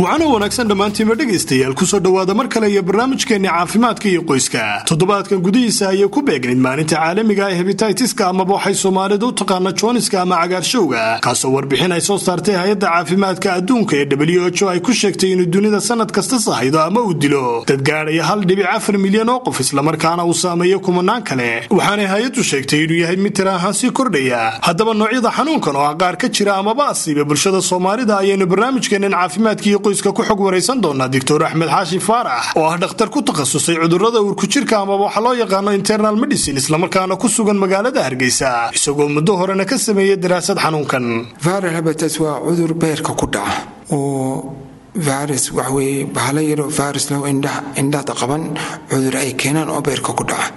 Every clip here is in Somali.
waxaana wanaagsan dhammaantiinba dhegaystayaal kusoo dhowaada mar kale iyo barnaamijkeenni caafimaadka iyo qoyska toddobaadkan gudihiisa ayay ku beegnayd maalinta caalamiga ee hebitaitiska amaba waxay soomaalidu u taqaana jooniska ama cagaarshowga kaasoo warbixin ay soo saartay hay-adda caafimaadka adduunka ee w h o ay ku sheegtay inuu dunida sanad kasta sahaydo ama uu dilo dad gaadhaya hal dhibic afar milyan oo qof islamarkaana uu saameeyo kumanaan kale waxaanay hay-addu sheegtay inuu yahay mid tira ahaan sii kordhaya haddaba noocyada xanuunkan oo ah qaar ka jira amaba asiiba bulshada soomaalida ayaynu barnaamijkeennan caafimaadka iyo qoyska ku xog waraysan doonaa doctor axmed xaashi faarax oo ah dhakhtar ku takhasusay cudurrada uurkujirka amaba waxa loo yaqaano internal medicine islamarkaana ku sugan magaalada hargeysa isagoo muddo horena ka sameeyey daraasad xanuunkan viral habitas waa cudur beerka ku dhaca oo virus waxweye bahalo yaroo virus low indhahda qaban cudur ay keenaan oo beerka ku dhaca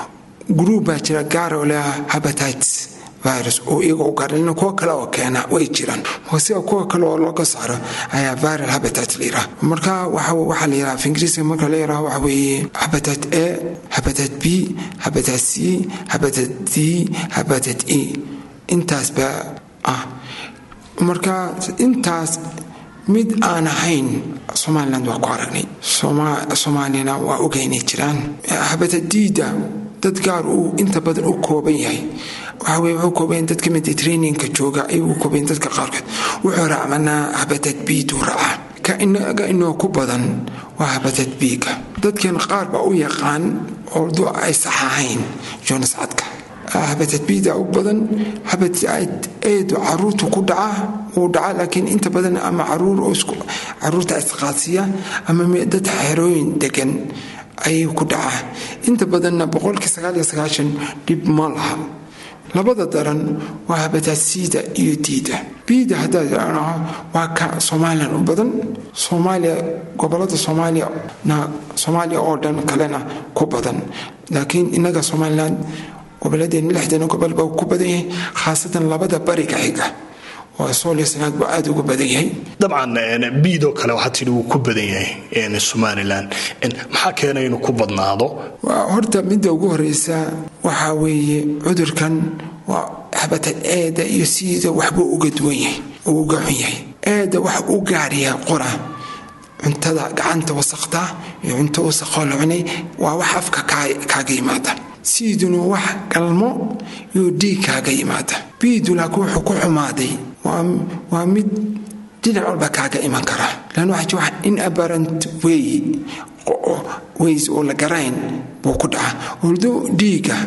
gruub baa jira gaara oo leeha habatites virus oo iyaga u gaarlina kuwa kale oo keena way jiraan sida kuwa kale oo looga saaro ayaa viral habitat la yiraha marka waxaa la yiraha af ingiriiska marka la yiraha waxa weeye habitat a habitat b habitat c habitat d habitat e intaas baa ah marka intaas mid aan ahayn somaliland waa ku aragnay soomaaliyana waa ogeynay jiraan habitadiida dad gaar uu inta badan u kooban yahay waxaweye wuxuu kooban dadka mediterraneanka jooga ayuu kooban dadka qaarkood wuxuu raacmanaa habatad biiduu raacaa ka inaga inoo ku badan waa habatad biiga dadkan qaar baa u yaqaan ordu ay sax ahayn jonas cadka habatad biida u badan habatad eedu caruurtu ku dhaca wuu dhaca laakiin inta badan ama caruurta isqaadsiya ama dad xerooyin degan ayuu ku dhacaa inta badanna boqolkii sagaaliyo sagaashan dhib ma laha labada daran waa habataasiida iyo diida biida haddaad idhaanaho waa ka somalilan u badan soomaaliya gobolada soomaaliyana soomaaliya oo dhan kalena ku badan laakiin innaga somalilan goboladeen lixdana gobol baa ku badan yahay khaasatan labada bariga xiga soolsanaad buu aad ugu badan yahay dabcan biidoo kale waxaa tidhi wuu ku badan yahay somalilan maxaa keena inuu ku badnaado horta midda ugu horeysa waxaa weeye cudurkan waa habatad eeda iyo siida waxbuu uga duwan yahay uu uga xun yahay eeda wax u gaaryahay qora cuntada gacanta wasaqta iyo cunto wasaqoo la cunay waa wax afka kaaga yimaada siiduna wax galmo iyo dhiig kaaga yimaada biidu laakiin wuxuu ku xumaaday waa mid dhinac walba kaaga iman kara lan waxa jira in abarant wey ways oo la garayn buu ku dhaca ordo dhiiga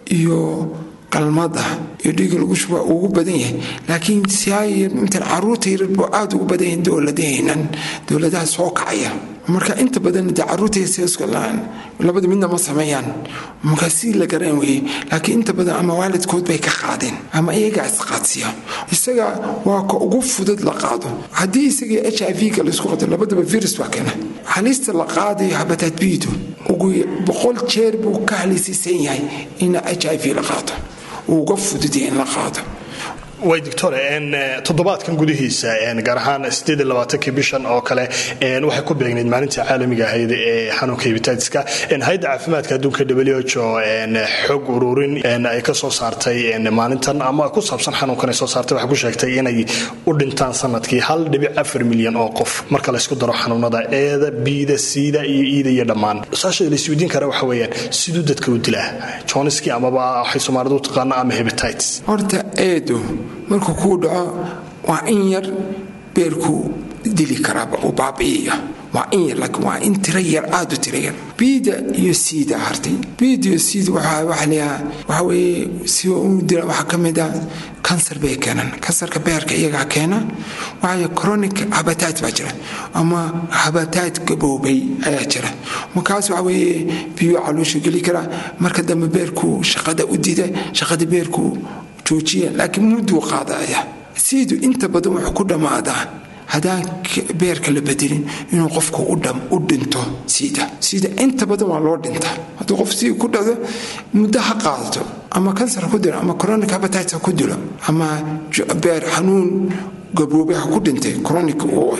iyo galmada iyo dhiiga lagu shuba ugu badan yahay laakiin siintan caruurta yarar buu aada ugu badan yahay dowladaheenan dowladaha soo kacaya marka inta badan dee caruurta labada midna ma sameeyaan marka si la garan weye laakiin inta badan ama waalidkood bay ka qaadeen ama iyagaa isqaadsiya isaga waa ka ugu fudud la qaado haddii isaga h i v-ga laisku qato labadaba virus baa keena halista la qaadayo habataad biidu ugu boqol jeer buu ka halisiisan yahay in h i v la qaado uu uga fududya in la qaado way doctore toddobaadkan gudihiisa gaar ahaan kii bishan oo kale waxay ku beegnayd maalinta caalamiga ahayd ee xanuunka hebititiska hay-adda caafimaadka adduunka w h o xog ururin ay ka soo saartay maalintan ama ku saabsan xanuunkan ay soo saartay waxay ku sheegtay inay u dhintaan sanadkii hal dhibic afar milyan oo qof marka laysku daro xanuunada eeda biida siida iyo iida iyo dhammaan saasha laisweydiin kara waxa weeyaan siduu dadka u dilaa joniski amaba waxay soomaalidu u taqaana ama hebitites horta eedu markuu kuu dhaco waa in yar beerkuu dili karaaba uu baabi'iya waa in yar laakiin waa in tiro yar aad u tiro yar biida iyo siida hartay biida iyo siida waxaa leeyaha waxa weeye si u dila waxaa ka mid ah kansar bay keenaan kansarka beerka iyagaa keena waxaa chronic habatat baa jira ama habatat gaboobay ayaa jira markaas waxa weeye biyo caloosha geli karaa marka dambe beerkuu shaqada u dida shaqada beerkuu joojiya laakiin mudduu qaadaya siidu inta badan wuxuu ku dhammaadaa haddaan beerka la bedelin inuu qofku u dhinto siida siida inta badan waa loo dhintaa hadduu qof sii ku dhado muddo ha qaadato ama kansar ku dilo ama chronic habitat ha ku dilo ama beer xanuun gaboobay ha ku dhintay chronic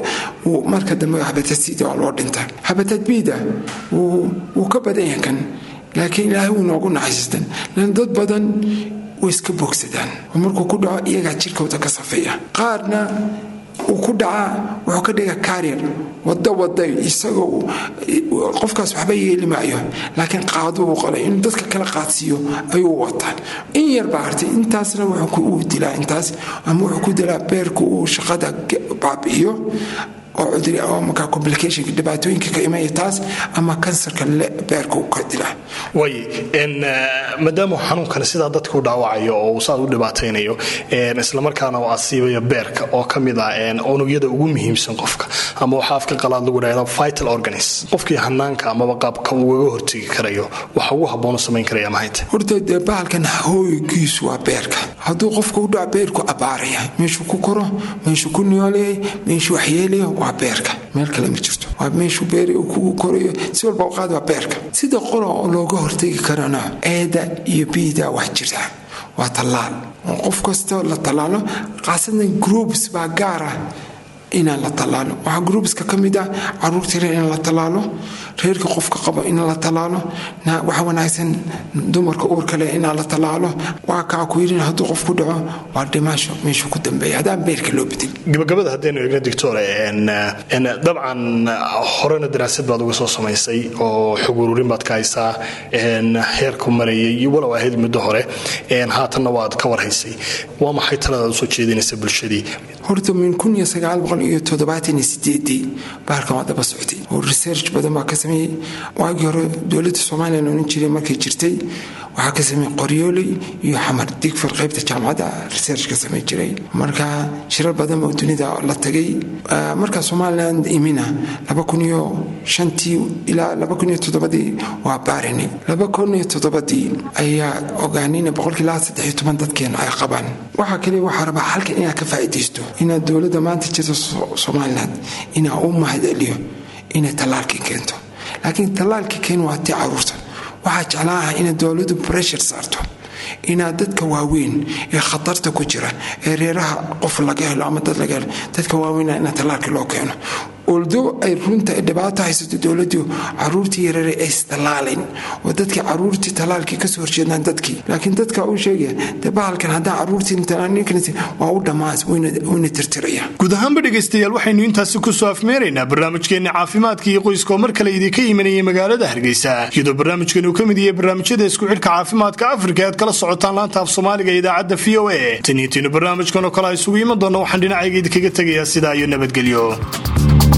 marka dambe habitat siida waa loo dhintaa habitat bida wuu ka badan yahay kan laakiin ilaahay wuu noogu naxariistan lan dad badan way iska bogsadaan oo markuu ku dhaco iyagaa jirkooda ka safeeya qaarna uu ku dhacaa wuxuu ka dhiga karier wada wada isagoo qofkaas waxba yeeli maayo laakiin qaadu uu qalay inuu dadka kala qaadsiiyo ayuu wataa in yar baa hartay intaasna wuxuu dilaa intaas ama wuxuu ku dilaa beerka uu shaqada baabi'iyo oo cudri oo markaa complicationka dhibaatooyinka ka imaya taas ama kansarka beerka uu ka dilaa way maadaama xanuunkani sidaa dadka u dhaawacayo oo uu saad u dhibaataynayo islamarkaana uu asiibayo beerka oo ka mid ah unugyada ugu muhiimsan qofka ama waxaa afka qalaad lagu dhahda vital organis qofkii hanaanka amaba qaabka ugaga hortegi karayo waxa ugu habboonu samayn karaya mahayta horta dee bahalkan hooygiisu waa beerka hadduu qofka u dhaco beerku abaaraya meeshuu ku koro meeshuu ku nooleeyay meeshuu waxyeelaya waa beerka meel kale ma jirto waa meeshuu beer kugu korayo si walba qaad waa beerka sida qola oo looga hortegi karana eeda iyo biida wax jirta waa tallaal oo qof kastoo la tallaalo khaasadan groups baa gaar ah inaan la tallaalo waxaa groupska ka mid ah caruurta reer in la tallaalo reerka qofka qabo in la tallaalo waxa wanaagsan dumarka uurka leh inaan la tallaalo waa kaa ku yidhin hadduu qof ku dhaco waa dhimaasho meeshuu ku dambeeya haddaan beerka loo bedin gabagabada haddaynu eegna doctor dabcan horena daraasad baad uga soo samaysay oo xog ururin baad ka haysaa heerku marayay iyo walow ahayd muddo hore haatanna waad ka warhaysay waa maxay taladaad usoo jeedinaysa bulshadii horta min kun iyo sagaal boqol iyo toddobaatan iyo sideedii bahalkan waa daba socday oo research badan baa ka sameeyey waagii hore dowladda somalilan odhan jiray markay jirtay waxaa ka sameeyey qoryooley iyo xamar digfar qaybta jaamacadda research ka samey jiray marka shirar badan oo dunida la tagay markaa somalilan imina laba kun iyo shantii ilaa laba kun iyo toddobadii waa baarinay laba kun iyo toddobadii ayaa ogaanayna boqolkiilaa saddex iyo toban dadkeena ay qabaan waxaa kaliya waxaa rabaa halkan inaad ka faa'iidaysto inaad dowladda maanta jirta somalilan inaa u mahadceliyo inay tallaalkii keento laakiin tallaalkii keen waa tii caruurta waxaa jeclaaha inaad dowladdu breshar saarto inaad dadka waaweyn ee khatarta ku jira ee reeraha qof laga helo ama dad laga helo dadka waaweyn inaad tallaalkii loo keeno oldo ay runta dhibaato haysato dowladdu caruurtii yarare ay isdallaalayn oo dadkii caruurtii tallaalkii kasoo horjeedaan dadkii laakiin dadka uu sheegaya dee bahalkan haddaan caruurtii waa u dhammaas wayna tirtiraya guud ahaanba dhegaystayaal waxaynu intaasi kusoo afmeeraynaa barnaamijkeenni caafimaadka iyo qoyska oo mar kale idinka imanayay magaalada hargeysa iyadoo barnaamijkan uu ka mid yahay barnaamijyada isku xidhka caafimaadka afrika aad kala socotaan laanta af soomaaliga ee idaacadda v o a taniintiinu barnaamijkan oo kale a isugu iman doonna waxaan dhinacayga idinkaga tegayaa sidaa iyo nabadgelyo